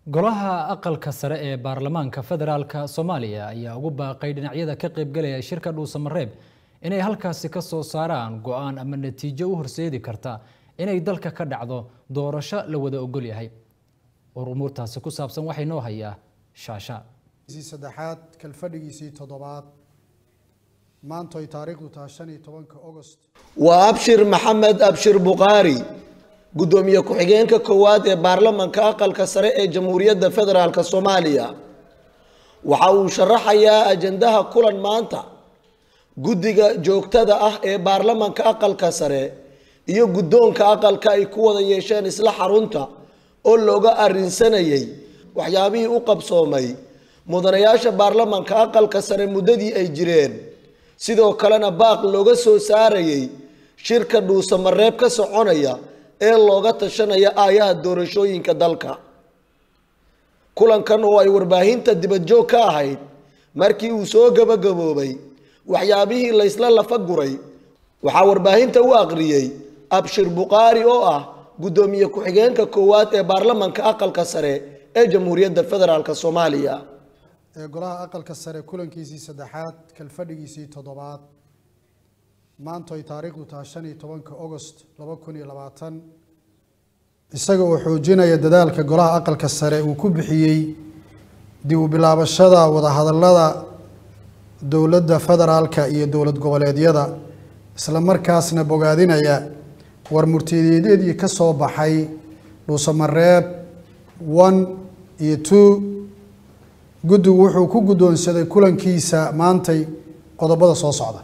golaha aqalka sare ee baarlamaanka federaalka soomaaliya ayaa ugu baaqay dhinacyada ka qaybgalaya shirka dhuusamareeb inay halkaasi ka soo saaraan go-aan ama natiijo u horseedi karta inay dalka ka dhacdo doorasho la wada ogol yahay war umuurtaasi ku saabsan waxay noo hayaa shaasha saddexaad kalfadhigiisii toddobaad maanta ay taariikhdu tahay shan iyo tobanka ogost waa abshir maxamed abshir bukhaari guddoomiye ku-xigeenka koowaad ee baarlamanka aqalka sare ee jamhuuriyadda federaalk soomaaliya waxa uu sharaxayaa ajandaha kulan maanta guddiga joogtada ah ee baarlamanka aqalka sare iyo guddoonka aqalka ay ku wada yeesheen isla xarunta oo looga arrinsanayay waxyaabihii u qabsoomay mudanayaasha baarlamanka aqalka sare muddadii ay jireen sidoo kalena baaq looga soo saarayay shirka dhuusamareeb ka soconaya ee looga tashanaya aayaha doorashooyinka dalka kulankan oo ay warbaahinta dibadjoog ka ahayd markii uu soo gabagaboobay waxyaabihii laysla lafa guray waxaa warbaahinta u aqriyey abshir bukhaari oo ah guddoomiye ku-xigeenka koowaad ee baarlamanka aqalka sare ee jamhuuriyadda federaalk soomaaliya ee golaha aqalka sare kulankiisii saddexaad kalfadhigiisii toddobaad maanta ay taariikhdu tahay shan iyo tobanka ogost laba kun iyo labaatan isaga oo xoojinaya dadaalka golaha aqalka sare uu ku bixiyey dib u bilaabashada wadahadallada dowladda federaalka iyo dowlad goboleedyada isla markaasna bogaadinaya war murtiyeedyadii ka soo baxay dhuusamareeb one iyo two guddigu wuxuu ku guddoonsaday kulankiisa maantay qodobada soo socda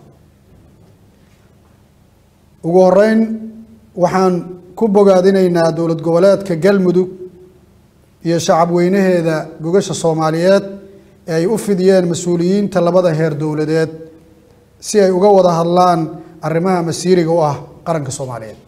ugu horeyn waxaan ku bogaadinaynaa dowlad goboleedka galmudug iyo shacab weynaheeda gogasha soomaaliyeed ee ay u fidiyeen mas-uuliyiinta labada heer dowladeed si ay uga wada hadlaan arrimaha masiiriga u ah qaranka soomaaliyeed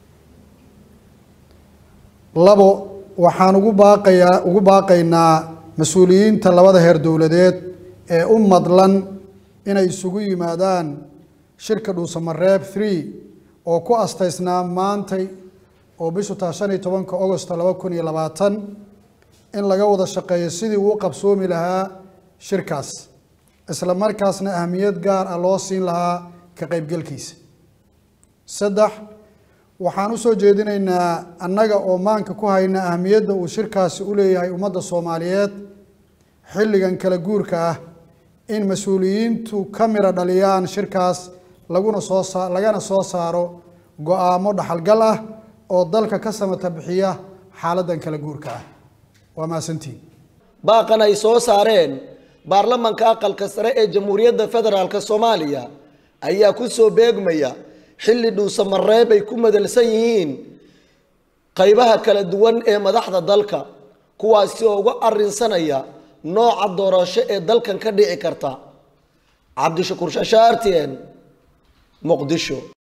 labo waxaan ugu baaqayaa ugu baaqaynaa mas-uuliyiinta labada heer dowladeed ee u madlan inay isugu yimaadaan shirka dhuusamareeb three oo ku astaysnaa maantay oo bishu taa shan iyo tobanka ogost laba kun iyo labaatan in laga wada shaqeeyo sidii uu qabsoomi lahaa shirkaas isla markaasna ahamiyad gaar ah loo siin lahaa ka qaybgelkiisa saddex waxaan usoo jeedinaynaa annaga oo maanka ku hayna ahamiyadda uu shirkaasi u leeyahay ummadda soomaaliyeed xilligan kala guurka ah in mas-uuliyiintu ka mira dhaliyaan shirkaas laguna soo saa lagana soo saaro go-aamo dhaxalgal ah oo dalka ka samata bixiya xaaladdan kala guurka ah waa mahadsantiin baaqan ay soo saareen baarlamanka aqalka sare ee jamhuuriyadda federaalk soomaaliya ayaa ku soo beegmaya xilli dhuusamareeb ay ku madalsan yihiin qaybaha kala duwan ee madaxda dalka kuwaasi oo uga arrinsanaya nooca doorasho ee dalkan ka dhici karta cabdishakuur shashaartien muqdisho